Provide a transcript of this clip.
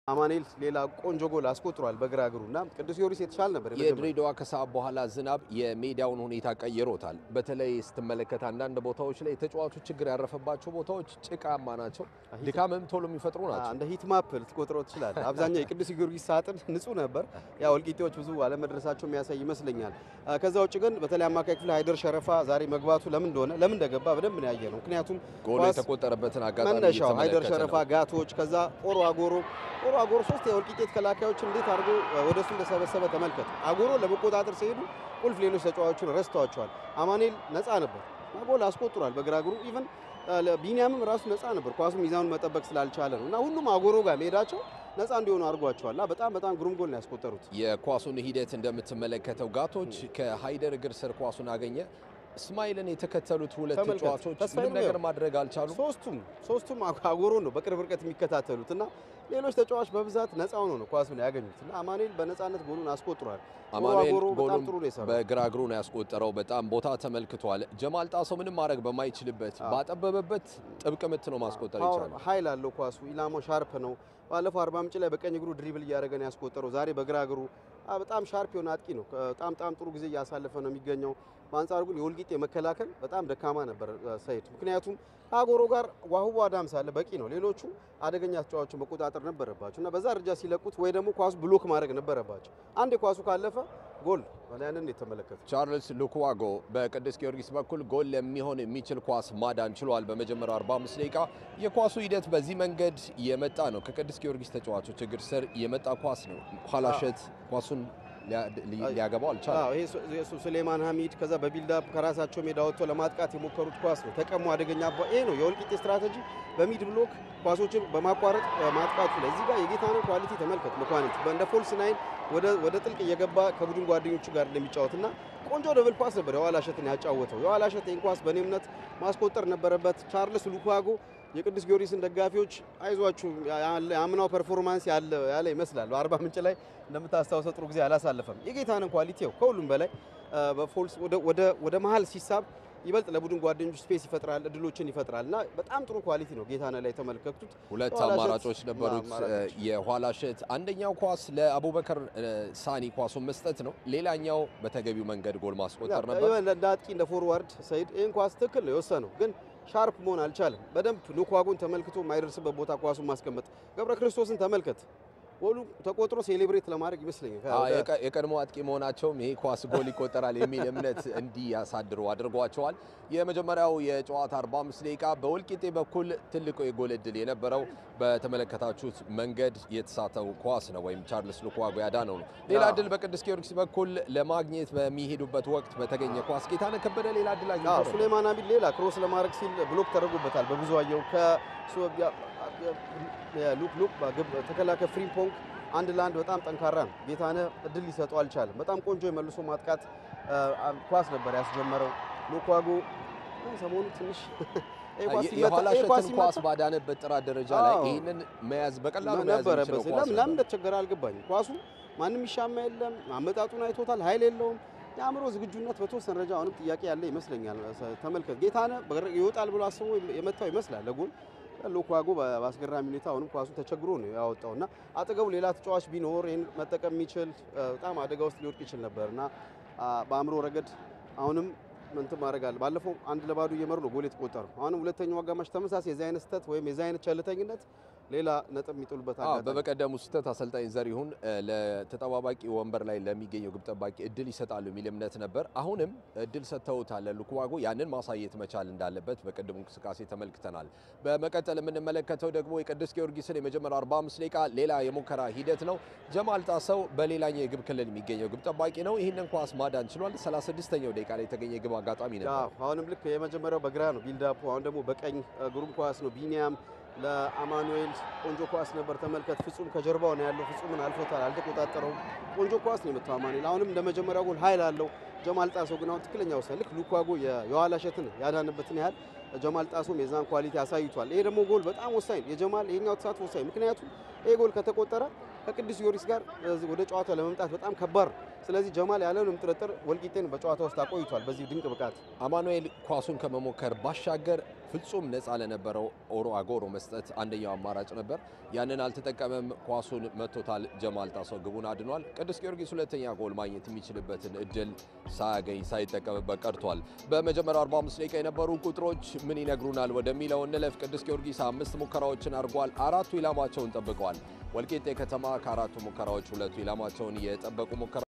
አማኑኤል ሌላ ቆንጆ ጎል አስቆጥሯል በግራ እግሩ እና ቅዱስ ጊዮርጊስ የተሻለ ነበር። የመጀመሪያው። የድሬዳዋ ከሰዓት በኋላ ዝናብ የሜዳውን ሁኔታ ቀይሮታል። በተለይ ስትመለከት አንዳንድ ቦታዎች ላይ የተጫዋቾች ችግር ያረፈባቸው ቦታዎች ጭቃማ ናቸው፣ ድካምም ቶሎ የሚፈጥሩ ናቸው። እንደ ሂት ማፕ ልትቆጥረው ትችላለህ። አብዛኛው የቅዱስ ጊዮርጊስ ሳጥን ንጹህ ነበር። ያ ወልቂጤዎች ብዙ አለመድረሳቸው የሚያሳይ ይመስለኛል። ከዛ ውጭ ግን በተለይ አማካይ ክፍል ሃይደር ሸረፋ ዛሬ መግባቱ ለምን እንደሆነ ለምን እንደገባ በደንብ ነው ያየ ነው። ምክንያቱም ጎል ኳስ የተቆጠረበትን አጋጣሚ መነሻው ሃይደር እየተመለከተ ሸረፋ ነው። ጋቶች፣ ከዛ ኦሮ አጎሮ ኦሮ አጎሮ ሶስት የወልቂጤ ተከላካዮች እንዴት አድርጎ ወደ እሱ እንደሰበሰበ ተመልከት። አጎሮ ለመቆጣጠር ሲሄዱ ቁልፍ ሌሎች ተጫዋቾችን ረስተዋቸዋል። አማኑኤል ነፃ ነበር እና ጎል አስቆጥሯል በግራ እግሩ ኢቨን ቢኒያምም ራሱ ነፃ ነበር ኳሱ ሚዛኑን መጠበቅ ስላልቻለ ነው እና ሁሉም አጎሮ ጋር መሄዳቸው ነፃ እንዲሆኑ አድርጓቸዋል እና በጣም በጣም ግሩም ጎል ነው ያስቆጠሩት። የኳሱን ሂደት እንደምትመለከተው ጋቶች ከሃይደር እግር ስር ኳሱን አገኘ። እስማኤልን የተከተሉት ሁለት ተመልከት፣ ተጫዋቾች ተስፋዬ ምንም ነው ነገር ያው። ማድረግ አልቻሉም። ሶስቱም ሶስቱም አጎሮ ነው በቅርብ ርቀት የሚከታተሉት እና ሌሎች ተጫዋች በብዛት ነፃ ሆኖ ነው ኳሱን ያገኙት እና አማኑኤል በነፃነት ጎሉን አስቆጥሯል። ኦሮ አማኑኤል አጎሮ በጣም ጎሉን ጥሩ ነው የሰራው። በግራ እግሩ ነው ያስቆጠረው። በጣም ቦታ ተመልክቷል። ጀማል ጣሰው ምንም ማድረግ በማይችልበት ባጠበበበት ጥብቅ ምት ነው ማስቆጠር ፓወር ይቻላል። ኃይል አለው ኳሱ። ኢላማው ሻርፕ ነው። ባለፈው አርባ ምንጭ ላይ በቀኝ እግሩ ድሪብል እያደረገ ነው ያስቆጠረው። ዛሬ በግራ እግሩ አ፣ በጣም ሻርፕ የሆነ አጥቂ ነው። በጣም በጣም ጥሩ ጊዜ እያሳለፈ ነው የሚገኘው። በአንጻሩ ግን የወልቂጤ መከላከል በጣም ደካማ ነበር አ፣ ሰይድ። ምክንያቱም ከአጎሮ ጋር ዋሁቦ አዳምስ አለ በቂ ነው። ሌሎቹ አደገኛ ተጫዋቾችን መቆጣጠር ነበረባቸው እና በዛ ደረጃ ሲለቁት ወይ ደግሞ ኳሱ ብሎክ ማድረግ ነበረባቸው። አንድ ኳሱ ካለፈ ጎል ያንን የተመለከቱ ቻርልስ ሉክዋጎ በቅዱስ ጊዮርጊስ በኩል ጎል ለሚሆን የሚችል ኳስ ማዳን ችሏል። በመጀመሪያው 45 ደቂቃ የኳሱ ሂደት በዚህ መንገድ የመጣ ነው። ከቅዱስ ጊዮርጊስ ተጫዋቾች እግር ስር የመጣ ኳስ ነው። ኋላሸት ኳሱን ሊያ- ሊ- ሊያገባው አልቻለም። አዎ ይሄ ሱ- የሱ ሱሌማን ሐሚድ ከዛ በቢልዳፕ ከራሳቸው ሜዳ ወጥቶ ለማጥቃት የሞከሩት ኳስ ነው። ተቀሙ አደገኛ ቧ ይሄ ነው የወልቂጤ ስትራቴጂ በሚድ ብሎክ ኳሶችን በማቋረጥ እ፣ ማጥቃቱ ላይ እዚህ ጋር የጌታነው ኳሊቲ ተመልከት። መኳንንት እንደ ፎልስ ናይን ወደ ወደ ጥልቅ እየገባ ከቡድን ጓደኞቹ ጋር እንደሚጫወትና ቆንጆ ደብል ፓስ ነበር የኋላሸትን ያጫወተው። የኋላሸት ይህን ኳስ በእኔ እምነት ማስቆጠር ነበረበት። ቻርልስ ሉኳጎ የቅዱስ ጊዮርጊስን ደጋፊዎች አይዟችሁ ያለ- የአምናው ፐርፎርማንስ ያለ ያለ ይመስላል። በአርባ ምንጭ ላይ እንደምታስታውሰው ጥሩ ጊዜ አላሳለፈም። የጌታንን ኳሊቲው ከሁሉም በላይ አ፣ በፎልስ ወደ ወደ ወደ መሀል ሲሳብ ይበልጥ ለቡድን ጓደኞች ስፔስ ይፈጥራል፣ እድሎችን ይፈጥራል እና በጣም ጥሩ ኳሊቲ ነው ጌታነህ ላይ የተመለከቱት። ሁለት የኋላ አማራጮች ሸት- ነበሩት አማራጮች። የኋላ ሸት። አንደኛው ኳስ ለአቡበከር እ፣ ሳኒ ኳሱን መስጠት ነው። ሌላኛው በተገቢው መንገድ ጎል ማስቆጠር ነበር። ያ- እንደ አጥቂ እንደ ፎርዋርድ ሰይድ ይህን ኳስ ትክክል ነው የወሰነው፣ ግን ሻርፕ መሆን አልቻለም። በደንብ ሉኳጎን ተመልክቶ የማይደርስበት ቦታ ኳሱን ማስቀመጥ። ገብረ ክርስቶስን ተመልከት፣ ጎሉ ተቆጥሮ ሴሌብሬት ለማድረግ ይመስለኛል አዎ፣ የቀ- የቀድሞ አጥቂ መሆናቸውም ይሄ ኳስ ጎል ይቆጠራል የሚል እምነት እንዲያሳድሩ አድርጓቸዋል። የመጀመሪያው የጨዋታ 45 ደቂቃ በወልቂጤ በኩል ትልቁ የጎል እድል የነበረው በተመለከታችሁት መንገድ የተሳተው ኳስ ነው፣ ወይም ቻርልስ ሉክዋጎ ያዳነው ነው። ሌላ አዎ። እድል በቅዱስ ጊዮርጊስ በኩል ለማግኘት በሚሄዱበት ወቅት በተገኘ ኳስ ጌታነህ ከበደ ሌላ እድል አዎ አግኝቶ ነበር። ሱሌማን አቢድ ሌላ ክሮስ ለማድረግ ሲል ብሎክ ተደርጎበታል። በብዙ አየው ሉክ ሉክ ግብ ተከላካይ ፍሪምፖንግ አንድ ለአንድ በጣም ጠንካራ ነው። ጌታነህ እድል ሊሰጠው አልቻለም። በጣም ቆንጆ የመልሶ ማጥቃት አ፣ ኳስ ነበር ያስጀመረው ሉኳጎ። ሰሞኑ ትንሽ ይሄ ኳስ ሲመታ- የኋላ ይሄ ኳስ ሸትን ሲመታ- ኳስ ባዳነበት ጥራት ደረጃ ላይ አዎ። ይህንን መያዝ በቀላሉ መያዝ ነበረበት። የሚችለው ኳስ ለምን ለምን ነበር። እንደተቸገረ አልገባኝም። ኳሱ ማንም ይሻማ የለም። አመጣጡን አይቶታል። ኃይል የለውም። የአእምሮ ዝግጁነት በተወሰነ ደረጃ አሁንም ጥያቄ ያለ ይመስለኛል። ተመልከት ጌታነህ በረ- ይወጣል ብሎ አስቦ የመታው ይመስላል ለጎል ሉኳጎ በአስገራሚ ሁኔታ አሁንም ኳሱ ተቸግሮ ነው ያወጣው እና አጠገቡ ሌላ ተጫዋች ቢኖር ይህን መጠቀም የሚችል እ፣ በጣም አደጋ ውስጥ ሊወድቅ ይችል ነበር እና አ፣ በአእምሮ ረገድ አሁንም እንትን ማድረግ አለ። ባለፈው አንድ ለባዶ እየመሩ ነው ጎል የተቆጠረው። አሁንም ሁለተኛው አጋማሽ ተመሳሳይ የዚህ አይነት ስህተት ወይም የዚህ አይነት ቸልተኝነት ሌላ ነጥብ የሚጥሉበት አዎ አጋጣሚ በበቀደሙ ስህተት አሰልጣኝ ዘሪሁን እ፣ ለተጠባባቂ ወንበር ላይ ለሚገኘው ግብ ጠባቂ እድል ይሰጣሉ የሚል እምነት ነበር። አሁንም እድል ሰጥተውታል ሉክዋጎ። ያንን ማሳየት መቻል እንዳለበት በቅድሙ እንቅስቃሴ ተመልክተናል። በመቀጠል የምንመለከተው ደግሞ የቅዱስ ጊዮርጊስን የመጀመሪያው 45 ደቂቃ ሌላ የሙከራ ሂደት ነው። ጀማል ጣሰው በሌላኛው የግብ ክልል የሚገኘው ግብ ጠባቂ ነው። ይህንን ኳስ ማዳን ችሏል። 36ኛው ደቂቃ ላይ የተገኘ የግብ አጋጣሚ ነበር። አዎ፣ አሁንም ልክ የመጀመሪያው በግራ ነው ቢልዳፑ። አሁን ደግሞ በቀኝ እ፣ ግሩም ኳስ ነው። ቢኒያም ለአማኑኤል ቆንጆ ኳስ ነበር። ተመልከት፣ ፍጹም ከጀርባው ነው ያለው። ፍጹምን አልፎታል፣ አልተቆጣጠረውም። ቆንጆ ኳስ ነው የመታው አማኑኤል። አሁንም እንደ መጀመሪያው ጎል ኃይል አለው። ጀማል ጣሰው ግን አሁን ትክክለኛ ውሳኔ ልክ ሉኳጎ የ- የኋላ ሸትን ያዳነበትን ያህል ጀማል ጣሶም የዛን ኳሊቲ አሳይቷል። ይሄ ደግሞ ጎል በጣም ወሳኝ ነው። የጀማል ይሄኛው ተሳትፎ ወሳኝ፣ ምክንያቱም ይሄ ጎል ከተቆጠረ ከቅዱስ ጊዮርጊስ ጋር እዚህ ወደ ጨዋታው ለመምጣት በጣም ከባድ ነው። ስለዚህ ጀማል ያለምንም ጥርጥር ወልቂጤን በጨዋታ ውስጥ አቆይቷል። በዚህ ድንቅ ብቃት አማኑኤል ኳሱን ከመሞከር ባሻገር ፍጹም ነፃ ለነበረው ኦሮ አጎሮ መስጠት አንደኛው አማራጭ ነበር። ያንን አልተጠቀመም። ኳሱን መቶታል። ጀማል ጣሰው ግቡን አድኗል። ቅዱስ ጊዮርጊስ ሁለተኛ ጎል ማግኘት የሚችልበትን እድል ሳያገኝ ሳይጠቀምበት ቀርቷል። በመጀመሪያው 45 ደቂቃ የነበሩ ቁጥሮች ምን ይነግሩናል ወደሚለው እንለፍ። ቅዱስ ጊዮርጊስ አምስት ሙከራዎችን አድርጓል። አራቱ ኢላማቸውን ጠብቀዋል። ወልቂጤ ከተማ ከአራቱ ሙከራዎች ሁለቱ ኢላማቸውን የጠበቁ ሙከራ